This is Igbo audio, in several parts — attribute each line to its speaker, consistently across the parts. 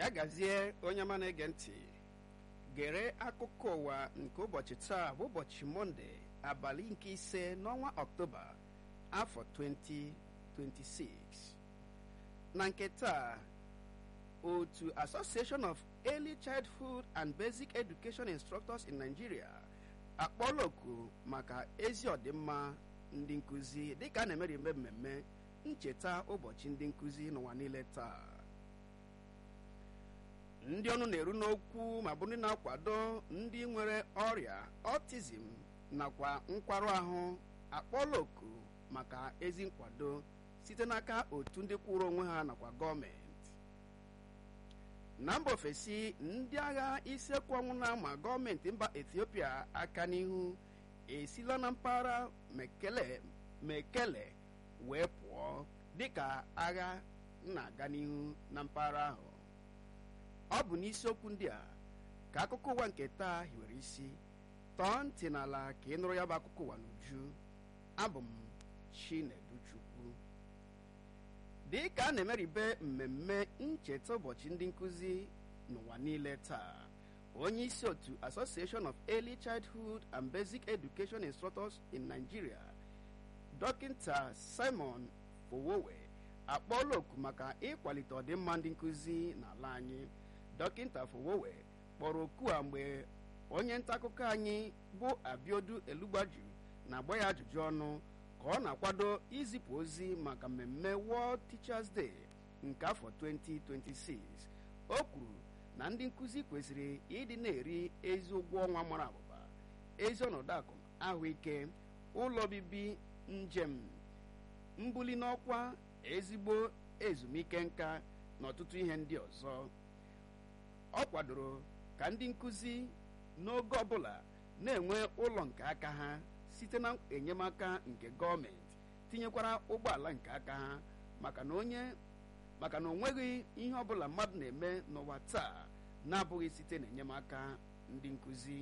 Speaker 1: ya gazie onye ọma na-ege ntị gere akụkọ ụwa nke ụbọchị taa bụ ụbọchị mọnde abalị nke ise n'ọnwa ọktoba afọ 2026 na nke taa otu association of early childhood and basic education instructors in nigeria akpọọla oku maka ezi ọdịmma ndị nkụzi dịka a na-emeri eme mmemme ncheta ụbọchị ndị nkụzi n'ụwa niile taa ndị ọnụ na-eru n'okwu ma bụ ndị na-akwado ndị nwere ọrịa ọtizim nakwa nkwarụ ahụ akpọọla oku maka ezi nkwado site n'aka otu ndị kwụrụ onwe ha nakwa gọọmenti na mba ofesi ndị agha isekwu ọnwụ na-ama gọọmenti mba ethiopia aka n'ihu esila na mpaghara mekele mekele wee pụọ dịka agha na-aga n'ihu na mpaghara ahụ ọ bụ n'isiokwu ndị a ka akụkọ ụwa nke taa hiwere isi tọọ ntị n'ala ka ị nụrụ ya bụ akụkọ ụwa n'uju abụ m chineduchukwu dị ka a na-emeribe mmemme ncheta ụbọchị ndị nkụzi n'ụwa niile taa onye isi otu association of early childhood and basic education instructors in nigeria dọkịta simon fowowe akpọọla oku maka ịkwalite ọdịmma ndị nkụzi n'ala anyị dọkịta fowowe kpọrọ oku a mgbe onye nta akụkọ anyị bụ abiodu elugbaju na-agba ya ajụjụ ọnụ ka ọ na-akwado izipụ ozi maka mmemme world teachers day nke afọ 2026 o kwuru na ndị nkụzi kwesịrị ịdị na-eri ezi ụgwọ ọnwa mara abụba ezi ọnọdụ akụ ahụike ụlọ obibi njem mbuli n'ọkwa ezigbo ezumike nka na ọtụtụ ihe ndị ọzọ ọ kwadoro ka ndị nkụzi n'oge ọbụla na-enwe ụlọ nke aka ha site na enyemaka nke gọọmenti tinyekwara ụgbọala nke aka ha maka na onye maka na onweghị ihe ọbụla mmadụ na-eme n'ụwa taa na-abụghị site na enyemaka ndị nkụzi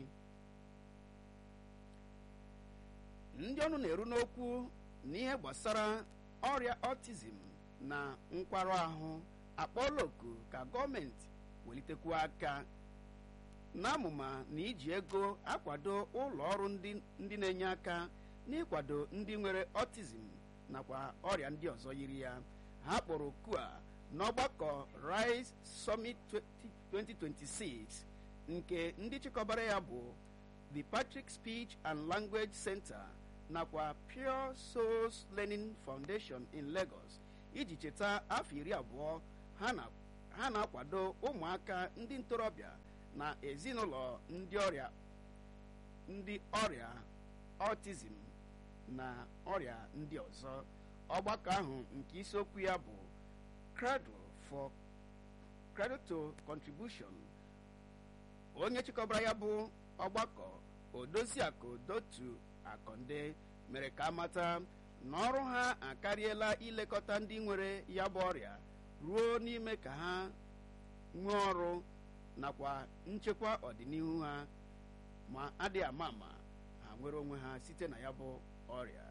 Speaker 1: ndị ọnụ na-eru n'okwu n'ihe gbasara ọrịa ọtizim na nkwarụ ahụ akpọọla oku ka gọọmenti welitekwu aka n'amụma na iji ego akwado ụlọ ọrụ ndị na-enye aka n'ịkwado ndị nwere ọtizim nakwa ọrịa ndị ọzọ yiri ya ha kpọrọ oku a n'ọgbakọ Rise Summit 2026 nke ndị chịkọbara ya bụ the Patrick Speech and Language Center nakwa Pure Souls Learning Foundation in Lagos iji cheta afọ iri abụọ ha na-akwado ụmụaka ndị ntorobịa na ezinụlọ ndị ọrịa ndị ọrịa ọtizim na ọrịa ndị ọzọ ọgbakọ ahụ nke isiokwu ya bụ cradle for cradle to contribution onye chịkọbara ya bụ ọgbakọ odoziakụ dotu akọnde mere ka amata na ọrụ ha akarịela ilekọta ndị nwere ya bụ ọrịa ruo n'ime ka ha nwee ọrụ nakwa nchekwa ọdịnihu ha ma adịghị ama ama ha nwere onwe ha site na ya bụ ọrịa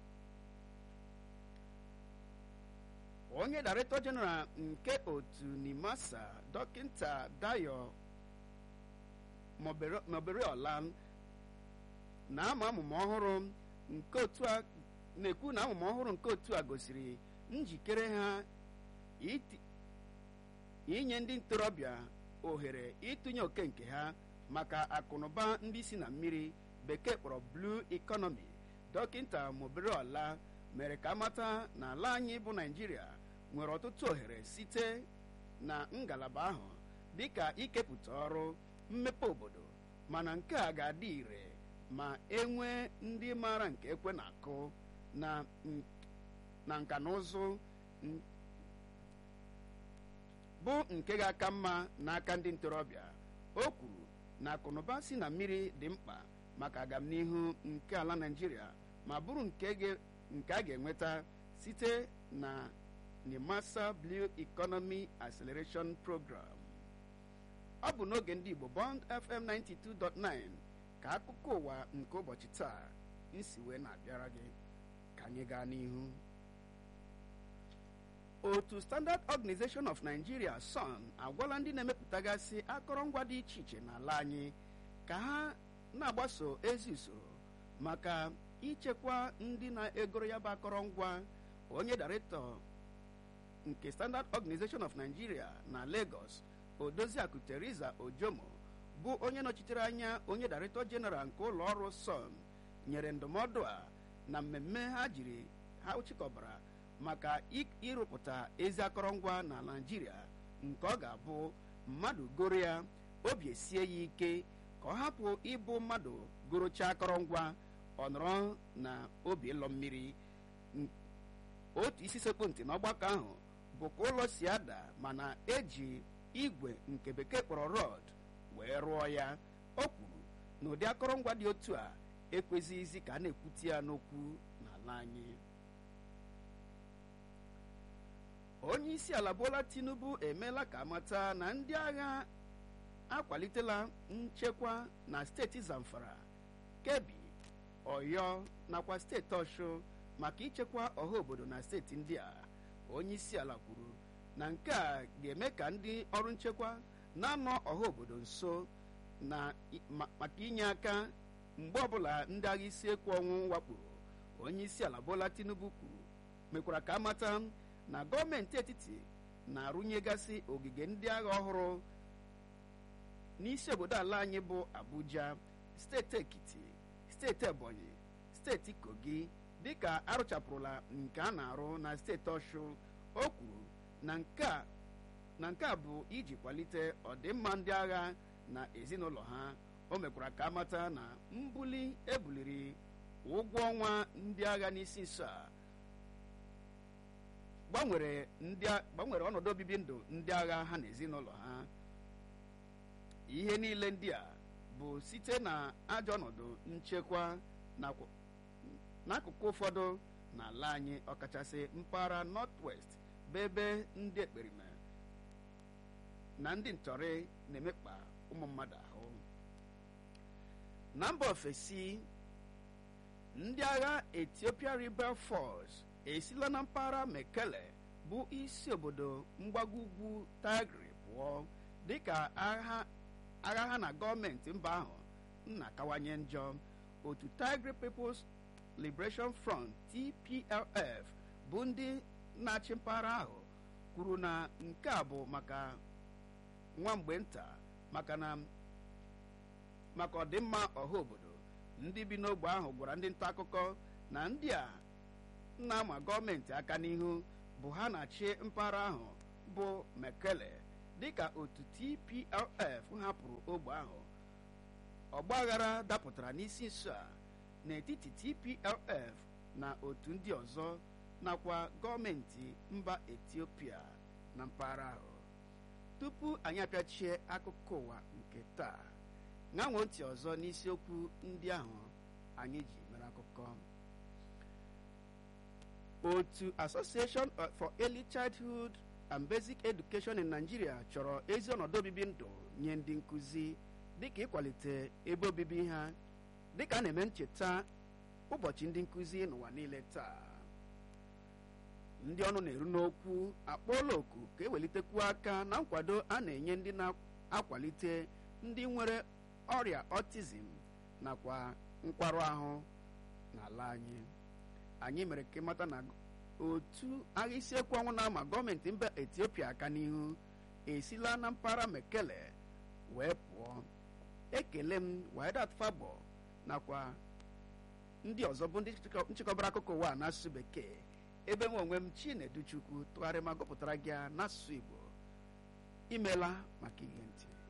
Speaker 1: onye director general nke otu nimasa dọkịta dayo moberiola na-ama amụma ọhụrụ nke otu a na-ekwu na amụma ọhụrụ nke otu a gosiri njikere ha inye ndị ntorobịa ohere ịtụnye oke nke ha maka akụnụba ndị si na mmiri bekee kpọrọ blue economy dọkịta moberiola mere ka amata na ala anyị bụ naijiria nwere ọtụtụ ohere site na ngalaba ahụ dịka ikepụta ọrụ mmepe obodo mana nke a ga-adị ire ma enwee ndị maara nke ekwe na-akụ na nka na ụzụ bụ nke ga-aka mma n'aka ndị ntorobịa o kwuru na akụnụba si na mmiri dị mkpa maka agamnihu nke ala naijiria ma bụrụ nke a ga-enweta site na nimasa blue economy acceleration program ọ bụ n'oge ndị igbo bond fm 92.9 ka akụkọ ụwa nke ụbọchị taa nsi wee na-abịara gị ka anyị gaa n'ihu otu standard organization of nigeria son agwala ndị na-emepụtagasị akọrọngwa dị iche iche n'ala anyị ka ha na-agbaso ezi usoro maka ichekwa ndị na-egoro ya bụ akọrọngwa onye daretọ nke standard organization of nigeria na lagos odoziakụ teresa ojomo bụ onye nọchitere anya onye daretọ jeneral nke ụlọ ọrụ son nyere ndụmọdụ a na mmemme ha jiri ha chịkọbara maka ịrụpụta ezi akọrọngwa na naijiria nke ọ ga-abụ mmadụ goro ya obi esie ya ike ka ọ hapụ ịbụ mmadụ gorocha akọrọngwa ọ nọrọ na obi ịlọ mmiri otu isi sekpu ntị n'ọgbakọ ahụ bụ ka ụlọ si ada mana eji igwe nke bekee kpọrọ rọd wee rụọ ya o kwuru na ụdị akọrọngwa dị otu a ekwezighịzi ka a na-ekwute ya n'okwu n'ala anyị onye isi ala bola tinubu emeela ka amata na ndị agha akwalitela nchekwa na steeti zamfara kebi ọyọ nakwa steeti ọshụ maka ichekwa ọha obodo na steeti ndị a onye isi ala kwuru na nke a ga-eme ka ndị ọrụ nchekwa na-anọ ọha obodo nso na maka inye aka mgbe ọbụla ndị agha isi ekwu ọnwụ wakporo onye isi ala bola tinubu kwuru mekwara ka amata na gọọmenti etiti na-arụnyegasị ogige ndị agha ọhụrụ n'isi obodo ala anyị bụ abuja steeti ekiti steeti ebonyi steeti kogi dịka arụchapụrụla nke a na-arụ na steeti ọshụ o kwuru na nke a bụ iji kwalite ọdịmma ndị agha na ezinụlọ ha o mekwara ka amata na mbuli ebuliri ụgwọ ọnwa ndị agha n'isi nso a gbanwere ọnọdụ obibi ndụ ndị agha ha na ezinụlọ ha ihe niile ndị a bụ site na ajọ ọnọdụ nchekwa n'akụkụ ụfọdụ n'ala anyị ọkachasị mpaghara north-west bụ ebe ndị ekperime na ndị ntọrị na-emekpa ụmụ mmadụ ahụ na mba ofesi ndị agha ethiopia rebel force esila na mpaghara mekele bụ isi obodo mgbago ugwu tigray pụọ dịka agha ha na gọọmenti mba ahụ na-akawanye njọ otu tigray peoples liberation front tplf bụ ndị na-achị mpaghara ahụ kwuru na nke a bụ maka nwa mgbe nta maka na maka ọdịmma ọha obodo ndị bi n'ogbe ahụ gwara ndị nta akụkọ na ndị a na-ama gọọmenti aka n'ihu bụ ha na-achị mpaghara ahụ bụ mekele dịka otu tplf hapụrụ ogbe ahụ ọgbaghara dapụtara n'isi nso a n'etiti tplf na otu ndị ọzọ nakwa gọọmenti mba etiopia na mpaghara ahụ tupu anyị apịachie akụkọ ụwa nke taa ṅanwo ntị ọzọ n'isiokwu ndị ahụ anyị ji mere akụkọ otu association for early childhood and basic education in nigeria chọrọ ezi ọnọdụ obibi ndụ nye ndị nkụzi dịka ịkwalite ebe obibi ha dịka a na-eme ncheta ụbọchị ndị nkụzi n'ụwa niile taa ndị ọnụ na-eru n'okwu akpọọla oku ka ewelitekwu aka na nkwado a na-enye ndị na-akwalite ndị nwere ọrịa ọtizim nakwa nkwarụ ahụ n'ala anyị anyị mere ka ịmata na otu agha isiekwu ọnwụ na-ama gọọmenti mba etiopia aka n'ihu esila na mpaghara mekele wee pụọ ekele m widat fabo nakwa ndị ọzọ bụ ndị nchịkọbara akụkọ ụwa n'asụsụ bekee ebe nwe onwe m chineduchukwu tụgharị ma gụpụtara gị n'asụsụ igbo imela maka ihe ntị